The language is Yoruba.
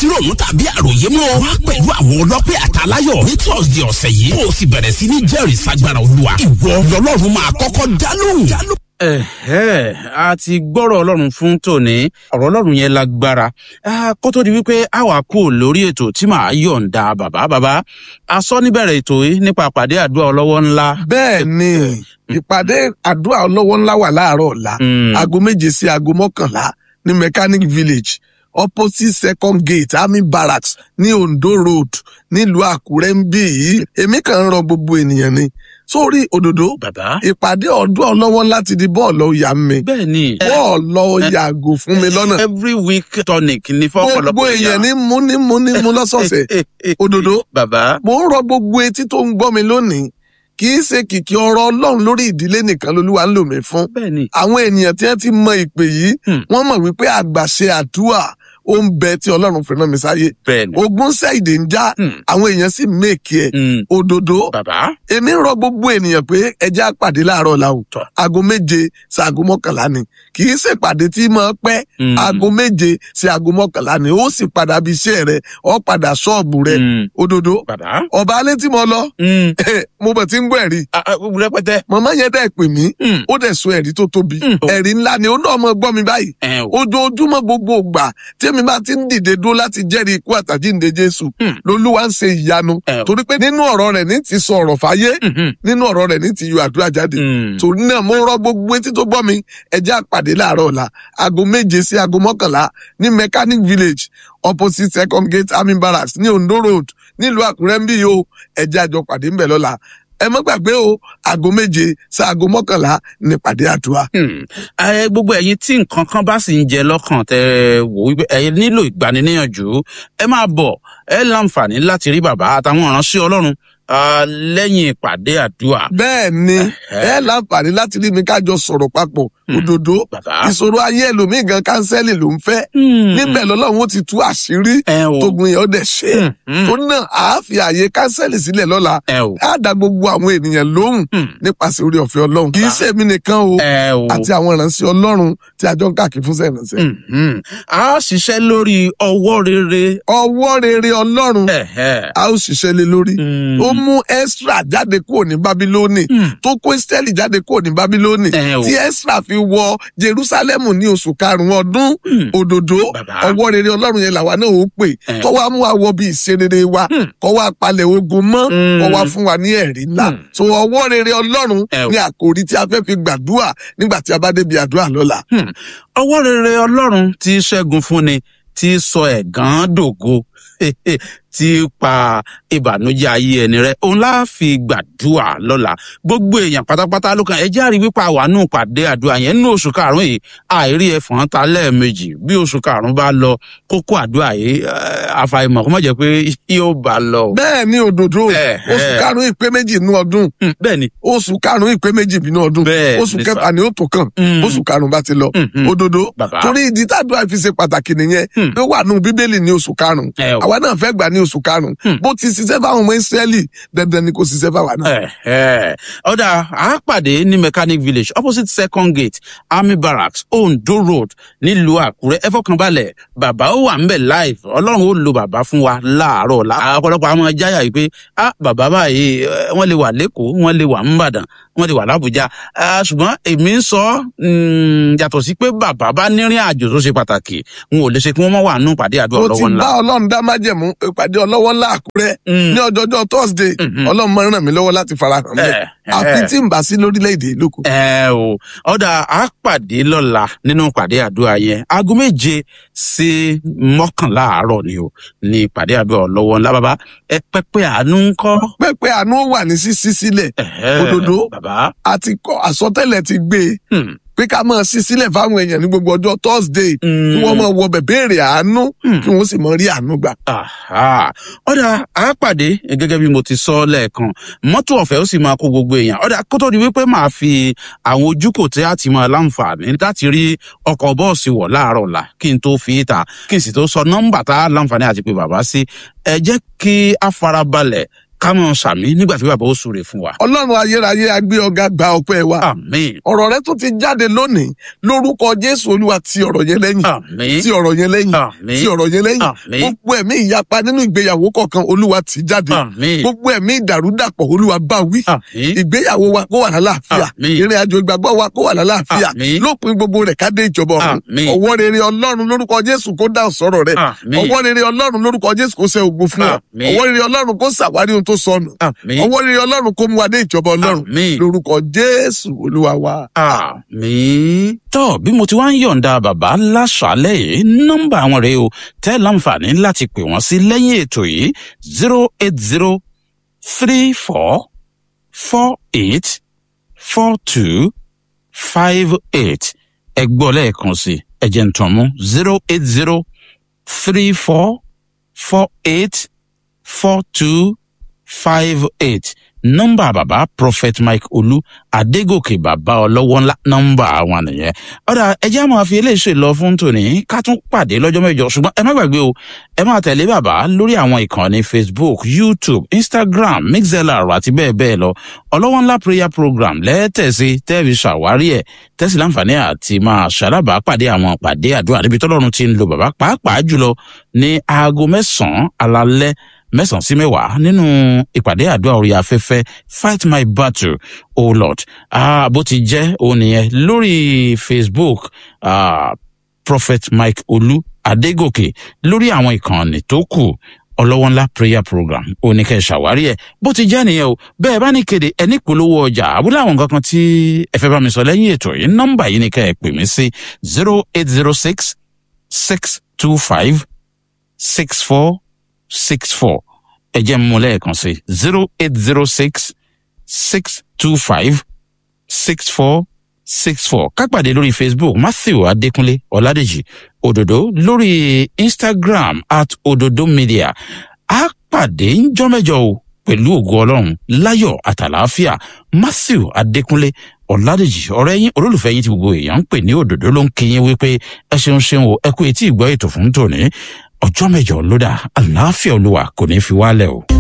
sí ròmù tàbí àròyé mọ́ wá pẹ̀lú àwọn ọlọ́pẹ́ àtàláyọ̀ ní thursday ọ̀sẹ̀ yìí kó o sì bẹ̀rẹ̀ sí ní jẹ́rìí sagbára olúwa ìwọ lọ́lọ́run máa kọ́kọ́ dá lóhùn. ẹ̀hẹ́ a ti gbọ́rọ̀ ọlọ́run fún tòní ọ̀rọ̀ ọlọ́run yẹn lágbára Ah, kó tó di wípé a wà kú lórí ètò tí màá yọ̀ǹda bàbá bàbá a sọ níbẹ̀rẹ̀ ètò yìí nípa àpàdé àdúrà ọlọ́wọ́ ńlá. bẹ́ẹ̀ ni ìpàdé àdúrà ọlọ́wọ́ ńlá wà láàárọ̀ ọ̀la Mm. aago méje sí aago mọ́kànlá ní mechanic village opposite second gate army barracks ní ondo road nílùú àkúrẹ́ ń bí yìí èmi kàn ń rọ gbogbo ènìyàn ni sórí òdòdó bàbá ìpàdé ọdún ọlọ́wọ́ ńlá ti di bọ́ọ̀lù ọ̀yà mi bẹ́ẹ̀ ni bọ́ọ̀lù yàgò fún mi lọ́nà every week tonic ni gbogbo fọ́pọ̀lọpọ̀ èèyàn ní mú ní mú ní mú lọ́sọ̀ọ̀sẹ̀ òdòdó bàbá mo ń rọ gbogbo etí tó ń gbọ́ mi lónìí kì í ṣe kìkì ọ̀rọ̀ ọlọ́run lórí ìdílé nìkan lolúwa ń lò mí fún bẹ́ẹ̀ ni àwọn ènìyàn tí wọ́n ti mọ ìpè yìí Hmm. wọ́n mọ̀ wípé àgbàṣe àdúrà ó ń bẹ tí ọlọ́run fi rán mi sáyé bẹ́ẹ̀ ni ogun ṣẹ́ìdè ń já Hmm. àwọn èèyàn sì mèkì ẹ̀ Mm. òdòdó bàbá èmi ń rọ gbogbo ènìyàn pé ẹjẹ́ àpàdé láàárọ̀ la o Tọ́. aago méje sí aago mọ́kànlá ni kì í ṣèpàdé tí máa pẹ́ Mm. aago méje sí aago mọ́kànlá ni ó sì padà bí iṣẹ́ rẹ ó padà ṣọ́ọ̀bù rẹ Mm. òdòdó bàbá ọba alẹ́ tí mo lọ Mm. mo bẹ̀ tí ń gbọ́ ẹ̀rí Ah, ah, rẹpẹtẹ màmá yẹn dẹ̀ pè mí Mm. ó dẹ̀ sọ ẹ̀rí tó tóbi Mm. ẹ̀rí ńlá ni ó náà mọ gbọ́ mi báyìí ẹ o ojoojúmọ́ gbogbo ìgbà tí èmi bá ti ń dìde dúró láti jẹ́rìí ikú àtàjíǹde jésù Mm. lolúwa ń ṣe ìyanu ẹ o torí pé nínú ọ̀rọ̀ rẹ̀ ní ti sọ ọ̀rọ̀ fáyé Mhm. nínú ọ̀rọ̀ rẹ̀ ní ti yọ àdúrà jáde Mm. torí náà mo rọ gbogbo etí tó gbọ́ mi ẹjẹ́ àpàdé láàárọ̀ ọ̀la aago méje sí aago mọ́kànlá ní mechanic village opposite second gate army barracks ní ondo road nílùú àkúrẹ́ ń bí yìí o ẹjẹ́ àjọ pàdé ń bẹ̀ lọ́la ẹ má gbàgbé o aago méje sí aago mọ́kànlá ní pàdé àdúrà. Hmm. ẹ gbogbo ẹyin tí nǹkan kan bá sì ń jẹ lọkàn tẹ wò wípé ẹ nílò ìgbaniníyànjú ẹ máa bọ ẹ láǹfààní láti rí bàbá àtàwọn ìránṣẹ ọlọrun ah, lẹyìn ìpàdé àdúrà bẹ́ẹ̀ ni ẹ láǹfààní láti rí mi kájọ sọ̀rọ̀ papọ̀ òdòdó bàbá. ìṣòro ayé ẹlòmíì gan kánsẹ́lì ló ń fẹ́ Hmm. níbẹ̀ lọ́lọ́run ó ti tú àṣírí ẹ o tógun yẹn ó dẹ̀ ṣe é Hmm. torí náà àá fi àyè kánsẹ́lì sílẹ̀ lọ́la ẹ o á dá gbogbo àwọn ènìyàn lóhùn Hmm. nípasẹ̀ orí ọ̀fẹ́ ọlọ́run kì í ṣe èmi nìkan o ẹ o àti àwọn ìránṣẹ́ ọlọ́run tí a jọ ń káàkiri fún sẹ́yìnránṣẹ́. Mhm. a ṣiṣẹ́ lórí ọwọ́ rere ọwọ́ rere ọlọ́run Ẹ̀hẹ́. a ó ṣiṣẹ́ lé lórí Hmm. ó mú Ẹ́sírà jáde kúrò ní Bábílónì Hmm. tó kó Ẹ́sítẹ́lì jáde kúrò ní Bábílónì Ẹ o. tí Ẹ́sírà fi wọ Jerúsálẹ́mù ní oṣù karùn-ún ọdún Hmm. òdòdó Bàbá. ọwọ́ rere ọlọ́run yẹn làwa náà ó pè Ẹ. kọ́ wa mú àwọ̀ bí ìṣerere wa Hmm. kọ́ wa palẹ̀ ogun mọ́ Hmm. kọ́ wa fún wa ní ẹ̀rí ńlá Hmm. so ọwọ́ rere ọlọ́run Ẹ o. ní àkòrí tí a fẹ́ fi gbàdúrà nígbà tí a bá débi àdúrà lọ́la. Hmm. ọwọ́ rere ọlọ́run tí ṣẹ́gun fúnni tí sọ ẹ̀gán dògo tí pa ìbànújẹ́ ayé ẹni rẹ òun láà fi gbàdúrà lọ́la gbogbo èèyàn pátápátá ló kàn ẹ járe wípé àwa nù pàdé àdúrà yẹn nínú oṣù karùnún yìí àìrí ẹfọn ta lẹ́ẹ̀mejì bí oṣù karùnún bá lọ kókó àdúrà yìí eh, àfàìmọ̀ kó má jẹ́ pé yóò bá lọ. bẹ́ẹ̀ ni òdòdó Ẹ, oṣù ẹ. karùn-ún ìpé méjì nínú ọdún Hmm, bẹ́ẹ̀ ni oṣù karùn-ún ìpé méjì nínú ọdún Bẹ́ẹ̀ oṣù ni kẹfà sà. ni ó tó kàn Hmm. oṣù karùn-ún bá ti lọ Hmm, hmm. òdòdó Bàbá. torí ìdí tàdúrà fi ṣe pàtàkì nìyẹn Hmm. pé ó wà nù bíbélì ní oṣù karùn-ún ẹ o. àwa náà fẹ́ gbà ní oṣù karùn-ún Hmm. bó ti ṣiṣẹ́ fáwọn ọmọ Ísírẹ́lì dandan ni kò ṣiṣẹ́ fáwa náà. Ẹ̀hẹ́. ọ̀dà àápàdé ní mechanic village opposite second gate army barracks ondo road nílùú àkúrẹ́ ẹ fọkànbalẹ̀ bàbá ó wà ńbẹ̀ live ọlọ́run ó lo bàbá fún wa láàárọ̀ ọ̀la ọ̀pọ̀lọpọ̀ àwọn jáyà yìí pé ah bàbá báyìí eh, wọ́n lè wà lẹ́kọ̀ọ́ wọ́n lè wà ńbàdàn wọ́n lè wà lábújá Ah, ṣùgbọ́n èmi ń sọ mm, yàtọ̀ sí pé bàbá bá nírìn àjò tó ṣe pàtàkì n ò lè ṣe kí wọ́n mọ̀ wà nù pàdé àdúrà mo ti lọ́wọ́ ńlá. bá ọlọ́run dá májẹ̀mú ìpàdé ọlọ́wọ́ ńlá àkúrẹ́ Mm. ní ọjọ́jọ́ thursday Mhm. ọlọ́run máa ń ràn mí lọ́wọ́ láti farahàn bẹ́ẹ̀ Eh, eh. àfi tí n bá sí lórílẹ̀‐èdè lóko. ẹ o ọ̀dà á pàdé lọ́la nínú pàdé àdúrà yẹn aago méje sí mọ́kànlá àárọ̀ ni o ní pàdé àdúrà lọ́wọ́ ńlá bàbá ẹ pẹ́pẹ́ àánú ń kọ́. pẹ́pẹ́ àánú wà ní sísí sílẹ̀ Ẹ̀hẹ́, Òdòdó. bàbá àti kọ́ àsọtẹ́lẹ̀ ti gbé e Hmm. pé ká máa sí sílẹ̀ fáwọn èèyàn ní gbogbo ọjọ́ thursday Mm. kí wọ́n máa wọ bẹ̀ béèrè àánú Hmm. kí wọ́n sì máa rí àánú gbà. Àhá. ọ̀dà á pàdé gẹ́gẹ́ bí mo ti sọ lẹ́ẹ̀kan mọ́tò ọ̀fẹ́ ó sì máa kó gbogbo èèyàn ọ̀dà kó tó di wípé màá fi àwọn ojúkò tí a ti máa láǹfààní láti rí ọkọ̀ bọ́ọ̀sì wọ̀ láàárọ̀ ọ̀la kí n tó fi í ta kí n sì tó sọ nọ́mbà tá a láǹfààní àti pé bàbá sí ẹ jẹ́ kí a farabalẹ̀ ká mọ sàmí nígbà tí bàbá ó súre fún wa. ọlọ́run ayérayé agbé ọ̀gá gba ọpẹ́ wa àmín ọ̀rọ̀ rẹ tó ti jáde lónìí lórúkọ jésù olúwa ti ọ̀rọ̀ yẹn lẹ́yìn àmín ti ọ̀rọ̀ yẹn lẹ́yìn àmín ti ọ̀rọ̀ yẹn lẹ́yìn àmín gbogbo ẹ̀mí ìyapa nínú ìgbéyàwó kọ̀ọ̀kan olúwa ti jáde àmín gbogbo ẹ̀mí ìdàrúdàpọ̀ olúwa bá wí àmín ìgbéyàwó wa kó wà lálàáfíà Àmín. ìrìn àjò ìgbàgbọ́ wa kó wà lálàáfíà Àmín. lópin gbogbo rẹ̀ ká dé ìjọba ọ̀run Àmín. ọwọ́ rere ọlọ́run lórúkọ jésù kó dáhùn sọ̀rọ̀ rẹ̀ àmín ọwọ́ rere ọlọ́run lórúkọ jésù kó ṣe ògo fún ọ Àmín. ọwọ́ rere ọlọ́run kó ṣàwárí ohun tó sọnù àmín ọwọ́ rere ọlọ́run kó mú wa dé ìjọba ọlọ́run àmín lórúkọ jésù olúwa wa. àmín. tọ́ bí mo ti wá ń yọ̀ǹda bàbá láṣàálẹ̀ yìí nọ́mbà àwọn rèé o tẹ́ láǹfààní láti pè wọ́n sí lẹ́yìn ètò yìí zero eight zero three four four eight four two five eight ẹ gbọ́ lẹ́ẹ̀kan sí ẹ jẹ́ n tàn mú zero eight zero three four four eight four two five eight nọ́mbà bàbá prophet mike olú adégòkè bàbá ọlọ́wọ́ ńlá nọ́mbà àwọn nìyẹn ọ̀dà ẹjẹ́ àmọ́ àfi eléyìí lọ fún tòní ká tún pàdé lọ́jọ́ mẹ́jọ ṣùgbọ́n ẹ má gbàgbé o ẹ máa tẹ̀lé bàbá lórí àwọn ìkànnì facebook youtube instagram mixlr àti bẹ́ẹ̀ bẹ́ẹ̀ lọ ọlọ́wọ́ ńlá prayer program lẹ́tẹ̀sí tẹ́ẹ̀fì ṣàwárí ẹ̀ tẹ́sí láǹfààní àti máa ṣàlábàá pàdé àwọn pàdé àdúrà níbi tọ́lọ́run ti ń lo bàbá pàápàá jùlọ ní aago mẹ́sàn-án alalẹ́ mẹ́sàn-án sí mẹ́wàá nínú ìpàdé àdúrà orí afẹ́fẹ́ fight my battle o lord ah, bó ti jẹ́ òun nìyẹn lórí facebook ah, prophet mike olú adégòkè lórí àwọn ìkànnì tó kù ọlọ́wọ́ ńlá prayer program oníkẹ́ ṣàwárí ẹ̀ bó ti jẹ́ nìyẹn o bẹ́ẹ̀ bá ní kéde ẹni polówó ọjà àbúlé àwọn nǹkan kan tí ẹ fẹ́ bá mi sọ lẹ́yìn ètò yìí nọ́mbà yìí ni kẹ́ ẹ pè mí sí zero eight zero six six two five six four six four ẹ jẹ́ mú lẹ́ẹ̀kan sí zero eight zero six six two five six four six four kápàdé lórí facebook matthew adékúnlé ọládèjì òdòdó lórí instagram at òdòdó media á pàdé ńjọ́ mẹ́jọ o pẹ̀lú ògo ọlọ́run láyọ̀ àtàlàáfíà matthew adékúnlé ọ̀làdèjì ọ̀rẹ́ yín olólùfẹ́ yín tí gbogbo èèyàn ń pè ní òdòdó ló ń kí yín wípé ẹ ṣeun ṣeun o ẹ kú etí ìgbọ́ ètò fún tòní ọjọ́ mẹ́jọ ló dà àlàáfíà olúwa kò ní í fi wálẹ̀ o.